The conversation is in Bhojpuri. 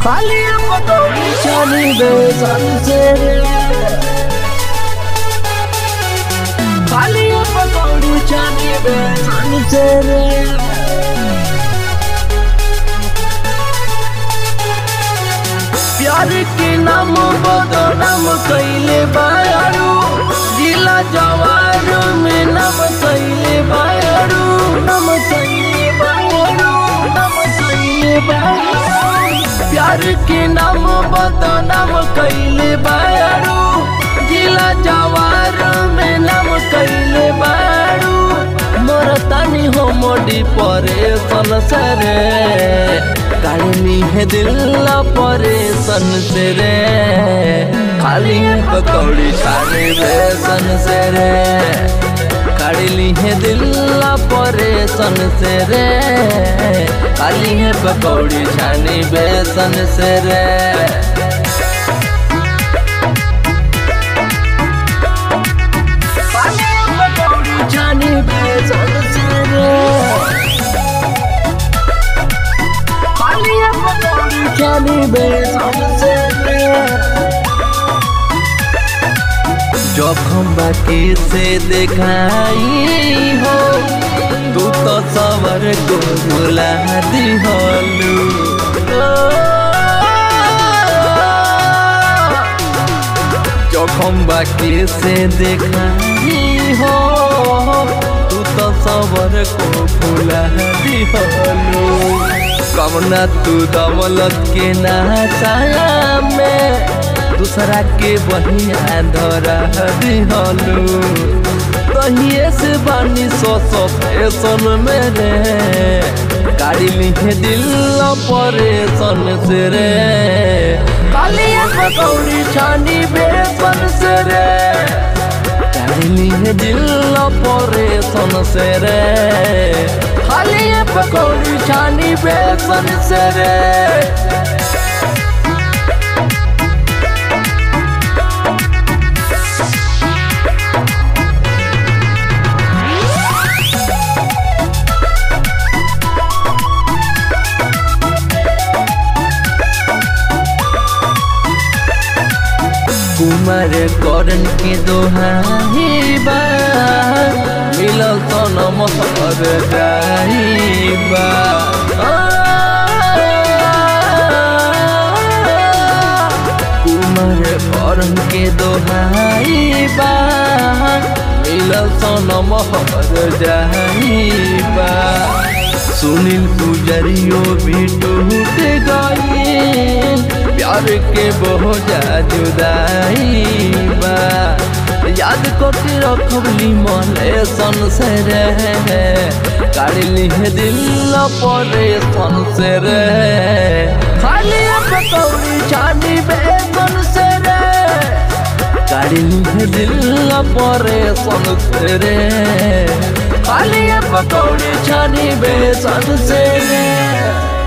खाली पकौड़ी छानी बेसन से खाली पकौड़ी छानी बेसन से प्यार के नाम बदनाम कैले बारू जिला जवार में नाम कैले बारू नाम कैले बारू नाम कैले बारू प्यार के नाम बदनाम कैले बारू जिला जवार में नाम कैले बारू मोर तानी हो मोडी परे सरे काढ़नी है दिल परेशन से रे खाली है पकौड़ी छाने बेसन से रे काढ़ली है दिल परेशन से रे खाली है पकौड़ी छानी बेसन से रे जानी बेसन से रे जानी बेसन से रे जोखम बाकी से दिखाई हो तू तो सवर को भुला दिहलू जोखम बाकी से दिखाई हो तू तो सवर को भुला दिहलू कमना तू दमलत के नाचाया में दूसरा के बहिया धरा दिहलू तहिए से बानी सो सो फैशन मेरे गाड़ी लिखे दिल परेशन से रे कालिया पकौड़ी छानी बेसन से रे गाड़ी लिखे दिल परेशन से रे खालिया पकौड़ी छानी बेसन से रे कुमार करण के दोहाई बा मिलल तो नमहर जाइबा कुमार करण के दोहाई बा मिलल तो नमहर जाइबा सुनील पुजरियो भी टूट गई प्यार के बहुत जुदाई बा याद करके रखबली मने सन से रे काढ़ली है दिल परे सन से रे खाली पकौड़ी छानी बेसन से रे काढ़ली है दिल परे सन से रे खाली पकौड़ी छानी बेसन से रे